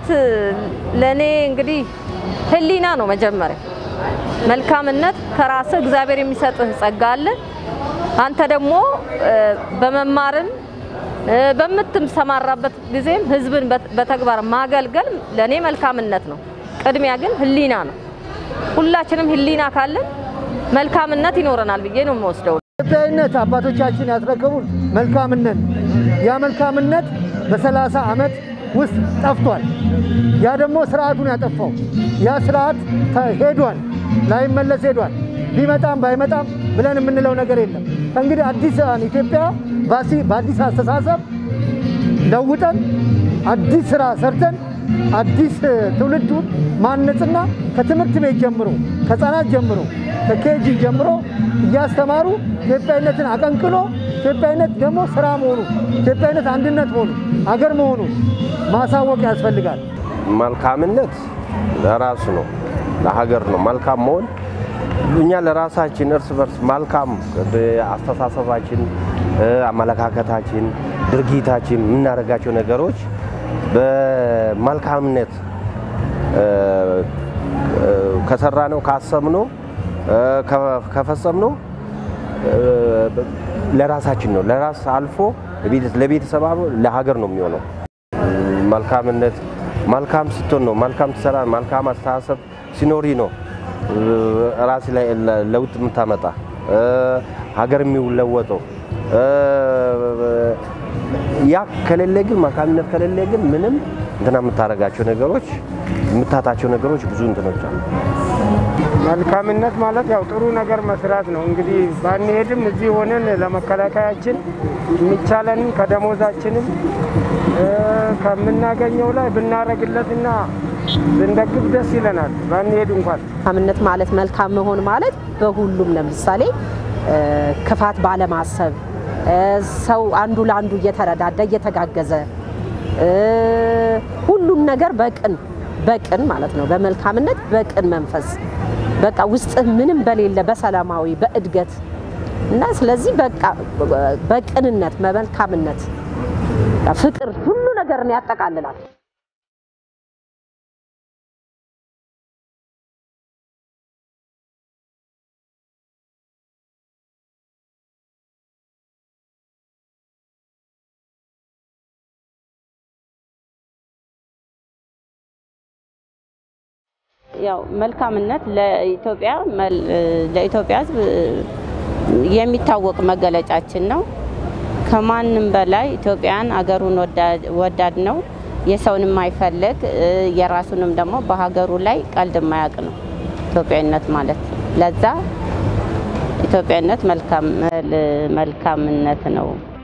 መልካምነት ለእኔ እንግዲህ ሕሊና ነው መጀመሪያ። መልካምነት ከራስህ እግዚአብሔር የሚሰጥህ ጸጋ አለ። አንተ ደግሞ በመማርም በምትሰማራበት ጊዜም ህዝብን በተግባር ማገልገል ለእኔ መልካምነት ነው። ቅድሚያ ግን ሕሊና ነው። ሁላችንም ሕሊና ካለን መልካምነት ይኖረናል ብዬ ነው የምወስደው። ኢትዮጵያዊነት አባቶቻችን ያስረከቡን መልካምነት ያ መልካምነት በሰላሳ ዓመት ውስጥ ጠፍቷል። ያ ደግሞ ስርዓቱን ያጠፋው ያ ስርዓት ሄዷል፣ ላይመለስ ሄዷል። ቢመጣም ባይመጣም ብለን የምንለው ነገር የለም። እንግዲህ አዲስ ኢትዮጵያ በአዲስ አስተሳሰብ ለውጠን አዲስ ስራ ሰርተን አዲስ ትውልዱን ማነጽና ከትምህርት ቤት ጀምሮ ከህፃናት ጀምሮ ከኬጂ ጀምሮ እያስተማሩ ኢትዮጵያዊነትን አቀንቅኖ ኢትዮጵያዊነት ደግሞ ስራ መሆኑ ኢትዮጵያዊነት አንድነት መሆኑ አገር መሆኑ ማሳወቅ ያስፈልጋል። መልካምነት ለራሱ ነው፣ ለሀገር ነው። መልካም መሆን እኛ ለራሳችን እርስ በርስ መልካም አስተሳሰባችን፣ አመለካከታችን፣ ድርጊታችን የምናደርጋቸው ነገሮች በመልካምነት ከሰራ ነው ካሰብነው ከፈጸምነው ለራሳችን ነው። ለራስ አልፎ ለቤተሰብ ለሀገር ነው የሚሆነው። መልካምነት መልካም ስትሆን ነው መልካም ትሰራ መልካም አስተሳሰብ ሲኖሪ ነው ራስ ላይ ለውጥ የምታመጣ ሀገር የሚለወጠው። ያ ከሌለ ግን መልካምነት ከሌለ ግን ምንም እንትና የምታደርጋቸው ነገሮች የምታታቸው ነገሮች ብዙ እንትኖች አሉ። መልካምነት ማለት ያው ጥሩ ነገር መስራት ነው። እንግዲህ ባንሄድም እዚህ ሆነን ለመከላከያችን የሚቻለንን ከደሞዛችንም ከምናገኘው ላይ ብናረግለትና ብንደግፍ ደስ ይለናል። ባንሄድ እንኳን መልካምነት ማለት መልካም መሆን ማለት በሁሉም ለምሳሌ ክፋት ባለማሰብ ሰው አንዱ ለአንዱ እየተረዳዳ እየተጋገዘ ሁሉም ነገር በቅን በቅን ማለት ነው። በመልካምነት በቅን መንፈስ በቃ ውስጥህ ምንም በሌለ በሰላማዊ በእድገት እና ስለዚህ በቃ በቅንነት በመልካምነት ፍቅር ሁሉ ነገርን ያጠቃልላል። ያው መልካምነት ለኢትዮጵያ ለኢትዮጵያ ሕዝብ የሚታወቅ መገለጫችን ነው። ከማንም በላይ ኢትዮጵያን አገሩን ወዳድ ነው። የሰውን የማይፈልግ የራሱንም ደግሞ በሀገሩ ላይ ቀልድ የማያውቅ ነው ኢትዮጵያዊነት ማለት። ለዛ ኢትዮጵያዊነት መልካምነት ነው።